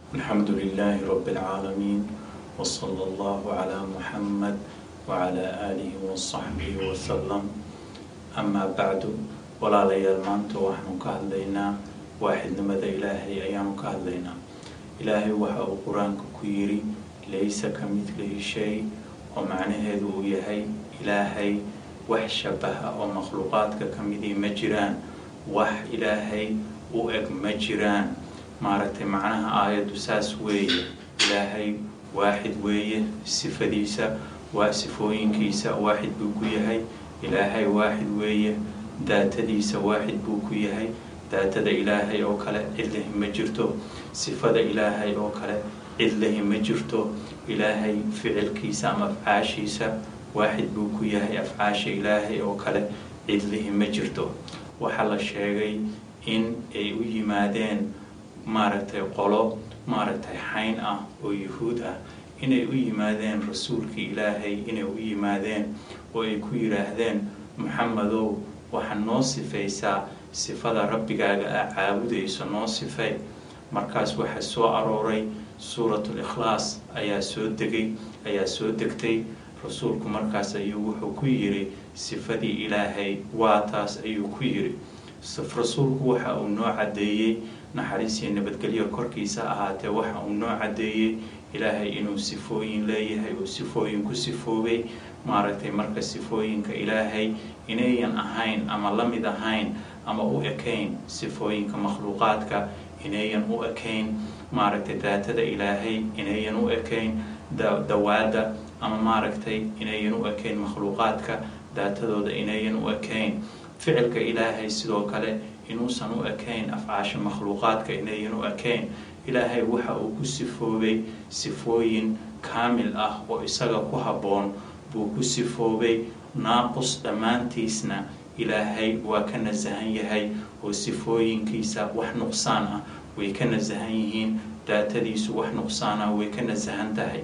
الحمد لله رب العالمين وصلى الله على محمد وعلى آله وصحبه وسلم أما بعد ولا ليال maanta waxaanu ka hadlaynaa waaxidnimada ilaahay ayaanu ka hadlaynaa ilaahay waxa uu qur-aanka ku yidhi laysa ka midlihi shay oo macnaheedu uu yahay ilaahay wax shabaha oo makhluuqaadka ka midii ma jiraan wax ilaahay u eg ma jiraan maaragtay macnaha aayaddu saas weeye ilaahay waaxid weeye sifadiisa waa sifooyinkiisa waaxid buu ku yahay ilaahay waaxid weeye daatadiisa waaxid buu ku yahay daatada ilaahay oo kale cidlahi ma jirto sifada ilaahay oo kale cidlahi ma jirto ilaahay ficilkiisa ama afcaashiisa waaxid buu ku yahay afcaasha ilaahay oo kale cidlihi ma jirto waxaa la sheegay in ay u yimaadeen maaragtay qolo maaragtay xayn ah oo yuhuud ah inay u yimaadeen rasuulkii ilaahay inay u yimaadeen oo ay ku yidhaahdeen maxamedow waxaad noo sifaysaa sifada rabbigaaga aa caabudayso noo sifay markaas waxaa soo arooray suuratul ikhlaas ayaa soo degay ayaa soo degtay rasuulku markaas ayuu wuxuu ku yidhi sifadii ilaahay waa taas ayuu ku yidhi rasuulku waxa uu noo caddeeyey naxariisiyo nabadgelyo korkiisa ahaatee waxa uu noo caddeeyey ilaahay inuu sifooyin leeyahay uu sifooyin ku sifoobay maaragtay marka sifooyinka ilaahay inayan ahayn ama la mid ahayn ama u ekayn sifooyinka makhluuqaadka inayan u ekayn maaragtay daatada ilaahay inayan u ekayn dawaada ama maaragtay inayan u ekayn makhluuqaadka daatadooda inayan u ekayn ficilka ilaahay sidoo kale inuusan u ekayn afcaasha makhluuqaadka inayan u ekayn ilaahay waxa uu ku sifoobay sifooyin kaamil ah oo isaga ku habboon buu ku sifoobay naaqus dhammaantiisna ilaahay waa ka nasahan yahay oo sifooyinkiisa wax nuqsaan ah way ka nasahan yihiin daatadiisu wax nuqsaan ah way ka nasahan tahay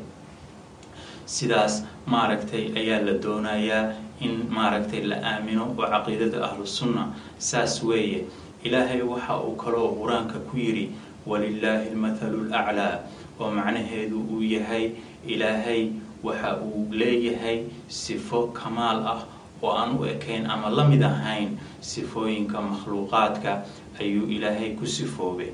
sidaas maaragtay ayaa la doonayaa in maaragtay la aamino oo caqiidada ahlusunna saas weeye ilaahay waxa uu kaloo qur-aanka ku yidhi walilaahi almathalu laclaa oo macnaheedu uu yahay ilaahay waxa uu leeyahay sifo kamaal ah oo aan u ekayn ama la mid ahayn sifooyinka makhluuqaadka ayuu ilaahay ku sifoobay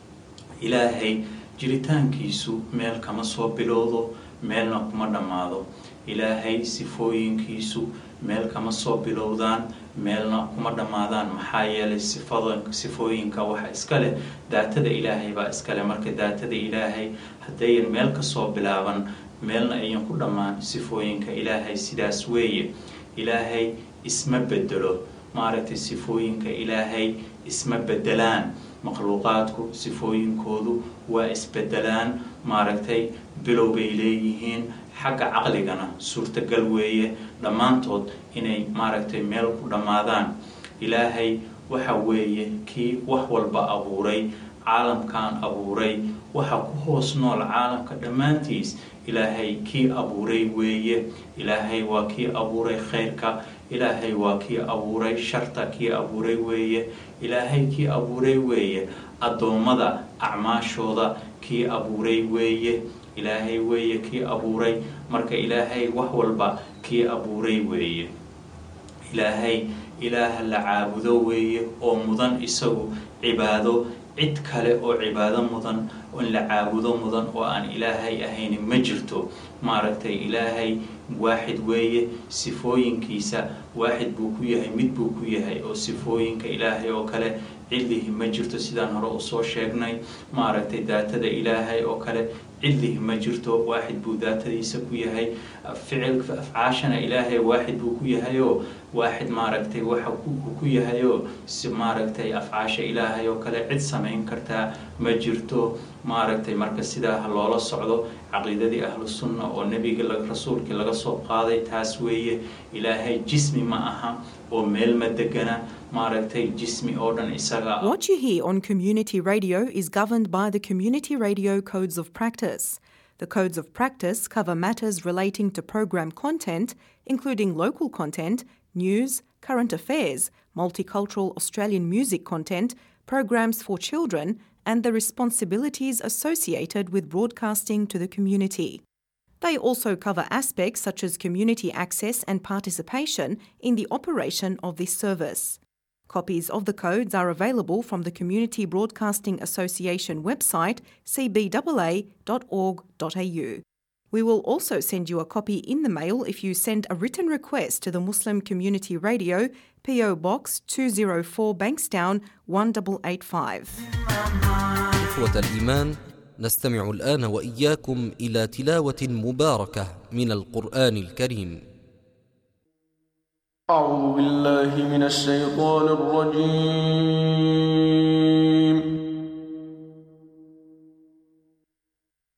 ilaahay jiritaankiisu meel kama soo bilowdo meelna kuma dhammaado ilaahay sifooyinkiisu meel kama soo bilowdaan meelna kuma dhammaadaan maxaa yeelay sifada sifooyinka waxa iska leh daatada ilaahay baa iska leh marka daatada ilaahay haddayan meel kasoo bilaaban meelna ayan ku dhammaan sifooyinka ilaahay sidaas weeye ilaahay isma bedelo maaragtay sifooyinka ilaahay isma bedelaan makhluuqaadku sifooyinkoodu waa isbedelaan maaragtay bilow bay leeyihiin xagga caqligana suurtagal weeye dhammaantood inay maaragtay meel ku dhammaadaan ilaahay waxa weeye kii wax walba abuuray caalamkan abuuray waxa ku hoos nool caalamka dhammaantiis ilaahay kii abuuray weeye ilaahay waa kii abuuray khayrka ilaahay waa kii abuuray sharta kii abuuray weeye ilaahay kii abuuray weeye addoommada acmaashooda kii abuuray weeye ilaahay weeye kii abuuray marka ilaahay wax walba kii abuuray weeye ilaahay ilaah la caabudo weeye oo mudan isagu cibaado cid kale oo cibaado mudan in la caabudo mudan oo aan ilaahay ahayn ma jirto maaragtay ilaahay waaxid weeye sifooyinkiisa waaxid buu ku yahay mid buu ku yahay oo sifooyinka ilaahay oo kale cidlihi ma jirto sidaan hore usoo sheegnay maaragtay daatada ilaahay oo kale cidlihi ma jirto waaxid buu daatadiisa ku yahay ficilka afcaashana ilaahay waaxid buu ku yahayoo waaxid maaragtay waxa uu ku yahayoo si maaragtay afcaasha ilaahay oo kale cid samayn kartaa ma jirto maaragtay marka sidaa loola socdo caqiidadii ahlu sunna oo nebiga rasuulkii laga soo qaaday taas weeye ilaahay jismi ma aha oo meel ma degana maaragtay jismi oo dhan isaga What you hear on community radio is governed by the Community Radio Codes of Practice. The codes of practice cover matters relating to program content, including local content, news, current affairs, multicultural Australian music content, programs for children, and the responsibilities associated with broadcasting to the community. They also cover aspects such as community access and participation in the operation of this service. Copies of the codes are available from the Community Broadcasting Association website cbaa.org.au. We will also send you a copy in the mail if you send a written request to the Muslim Community Radio, PO Box 204 Bankstown 1885. إخوة الإيمان نستمع الآن وإياكم إلى تلاوة مباركة من القرآن الكريم أعوذ بالله من الشيطان الرجيم